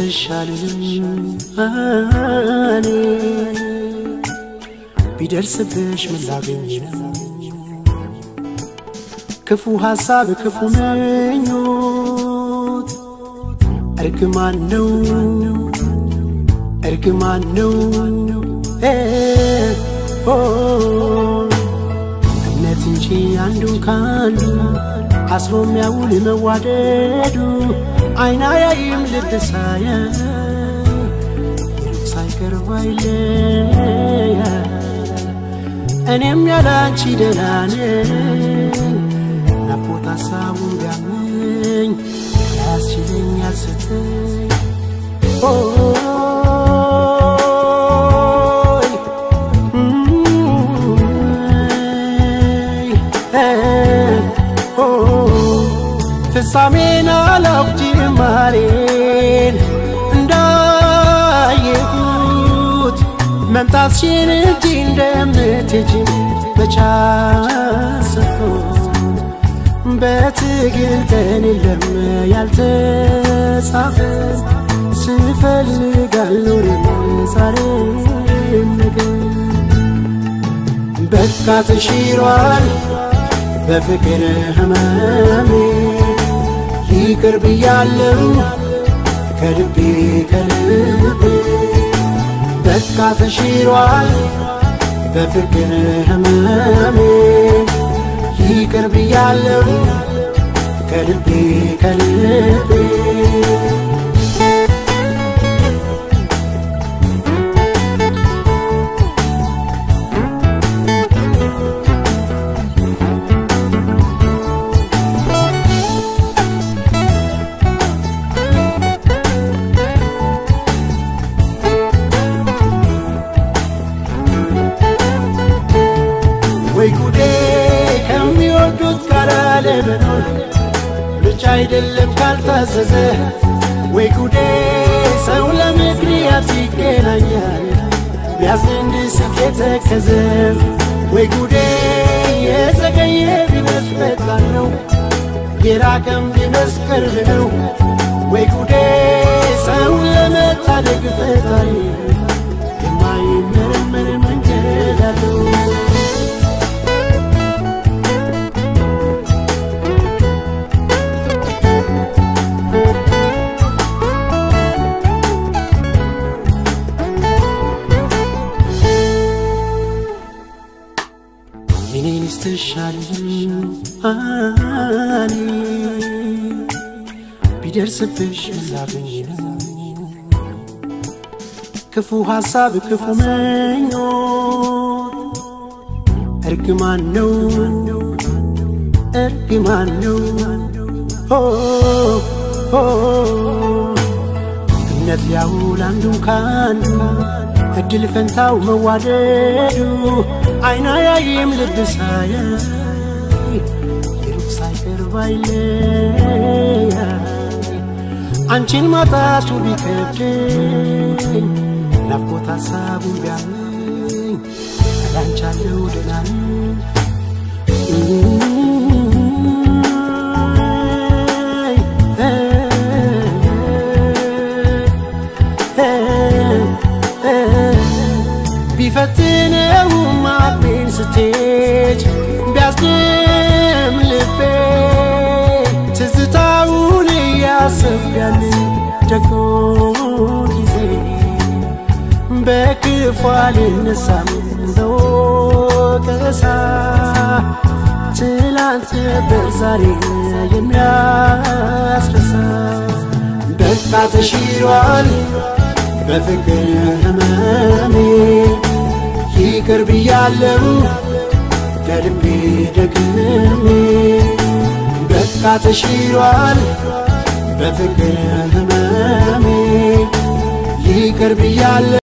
ስትሻልም እኔ ቢደርስብሽ ምን ላገኝ ነው? ክፉ ሐሳብ ክፉ ምኞት እርግማን ነው እርግማን ነው እምነት እንጂ አንዱን ካንዱ አስሮ የሚያውል መዋደዱ አይና ያይም ልብ ሳየ ይሩቅ ሳይቀርብ አይለየ እኔም ያለ አንቺ ደህና ነኝ ናፍቆት ሀሳቡን ቢያመኝ ያስችለኛል ስትይ ኦይ ፍጻሜን አላውቅ ጅማሬን እንዳየሁት መምጣትሽን እንጂ እንደምትሄጂ መቼ አሰብኩት በትግል ቀን የለም ያልተጻፈ ስፈልግ አልኖርም ዛሬም ነገ በቃ ተሽሯል በፍቅር ህመሜ ይቅር ብያለው ከልቤ ከልቤ በቃ ተሽሯል በፍቅር ህመሜ ይቅር ብያለው ከልቤ ከልቤ ወይ ጉዴ ከሚወዱት ጋር ለመኖር ምርጫ አይደለም ካልታዘዘ ወይ ጉዴ ሰው ለምክንያት ይገናኛል ቢያዝን እንዲስቅ የተከዘ ወይ ጉዴ የዘገየ ቢመስል ፈጣን ነው የራቀም ቢመስል ቅርብ ነው ወይ ጉዴ ሰው ለመታደግ ፈጣሪ የማይመረመር መንገድ አለው የኔን ስትሻልም እኔ ቢደርስብሽ ምን ላገኝ ነው? ክፉ ሐሳብ ክፉ ምኞት እርግማን ነው እርግማን ነው ኦ ኦ እምነት ሊያውል አንዱን ካንዱ እድል ፈንታው መዋደዱ አይና ያይም ልብ ሳየ ይሩቅ ሳይቀርብ አይለያ አንቺን ማጣቱ ቢከብደኝ ናፍቆት ሀሳቡን ቢያመኝ አላንቻለው ደህና ቢፈትነውም አቅሜን ስትሄድ ቢያስድም ልቤ ትዝታውን እያሰብ ያንን ደግሞ ጊዜ በክፉ አልነሳም በወቀሳ ትላንት ነበር ዛሬ የሚያስረሳ በቃ ተሽሯል በፍቅር ህመሜ ይቅር ብያለው ከልቤ ደግሜ በቃ ተሽሯል በፍቅር ህመሜ ይቅር ብያለው